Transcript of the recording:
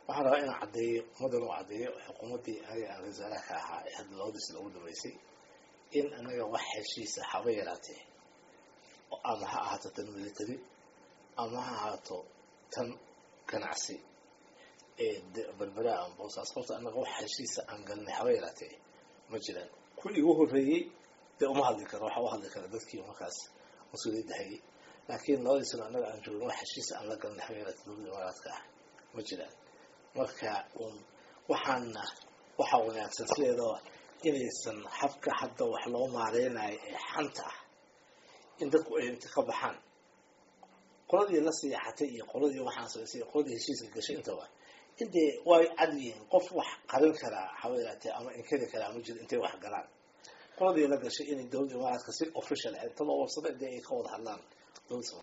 waxaan rabaa inaan caddeeyo ummaddan u caddeeyo xukuumaddii aniga aan wasaaraha ka ahaa ee hadda labadiis lagu dhameysay in anaga wax heshiisa haba yaraatee ama ha ahaato tan military ama ha ahaato tan ganacsi ee berberaa ama boosaas horta anaga wax heshiisa aan galnay haba yaraatee ma jiraan kuwii igu horreeyey dee uma hadli karo waxa u hadli kara dadkii markaas mas-uuliyadda hayay laakiin labadii sano annaga aan joogin wax heshiisa aan la galnay haba yaraatee dowladda imaaraadka ah ma jiraan marka un waxaana waxa wanaagsan sideedaba inaysan habka hadda wax loo maareynayo ee xanta ah in dadku ay inta ka baxaan qoladii la siyaxatay iyo qoladii waxaan samaysay iyo qoladii heshiiska gashay intaba intay way cad yihiin qof wax qarin karaa haba yaraatee ama inkari karaa ma jiro intay wax galaan qoladii la gashay inay dowladda imaaraadka si official inta loo warsado intay ay ka wada hadlaan dowladda